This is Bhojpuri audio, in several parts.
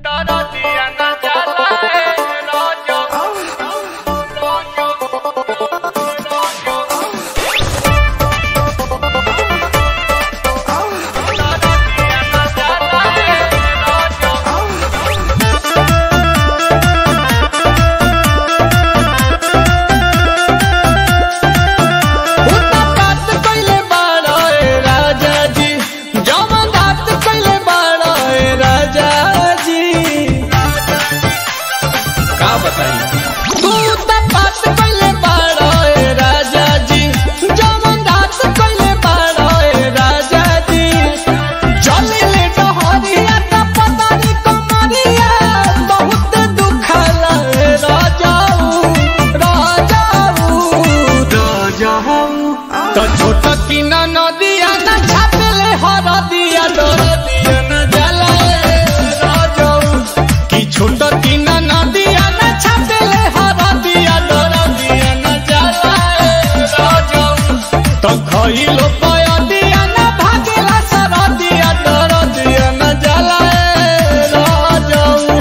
भइलो पयदिया ना भागेला सरदिया दरदिया ना जाला ए राजऊ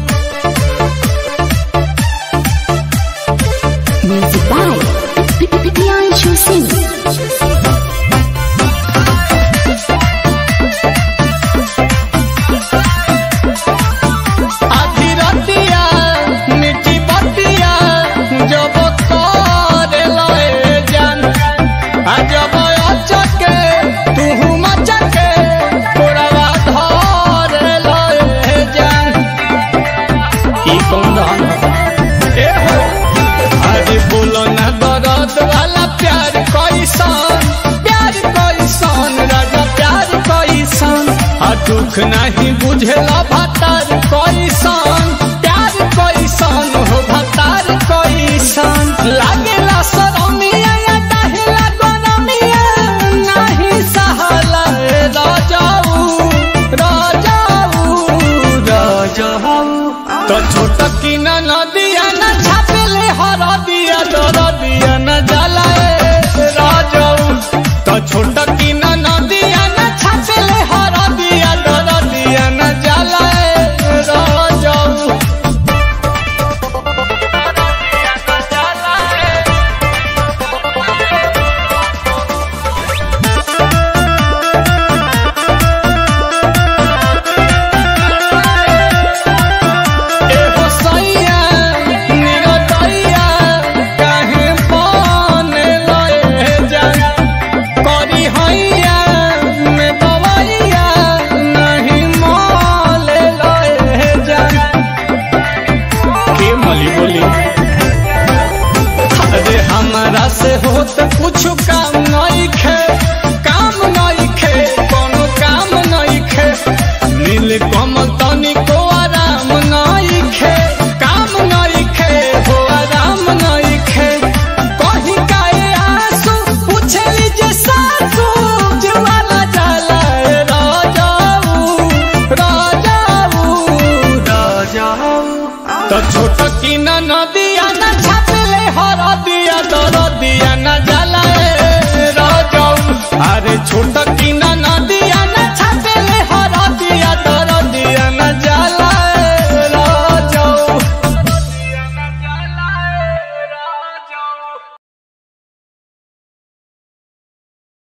Music by Piancho Singh. आधी रतिया मिठी बतिया जब करे लए जान आ जब अचके तू मचके तोड़वा धरे लए जान ई कौन रहन ए हो अरे बोलो ना दर्द वाला प्यार कैसन प्यार कैसन राजा प्यार कैसन आ दुख नहीं बुझेला भतार कैसन प्यार कैसन हो भतार कैसन लागेला सरमिया या डहेला गरमिया नहीं सहला ए राजाऊ राजाऊ राजाऊ तो छोट की न नदिया न छापेले हर दिया दर दिया न जाला ए राजाऊ तो छोट की न नदिया न छापेले हर दिया दर दिया न जाला ए राजाऊ एहो सैया निरतैया काहे बने लए जान करी हैया में बवैया नहीं मोले लए जान के मली बोली अरे हमारा से होत कुछ काम नहीं खे काम नहीं खे कोनो काम नहीं खे नील कमल तनिको आराम नहीं खे काम नहीं खे हो आराम नहीं खे कहीं काए आंसू पूछे जे सासू जुआला जाला ए राजाऊ राजाऊ राजाऊ तो छोट की न नदिया न छापेले हर दिया दर दिया न जाला ए राजाऊ अरे छोट की न नदिया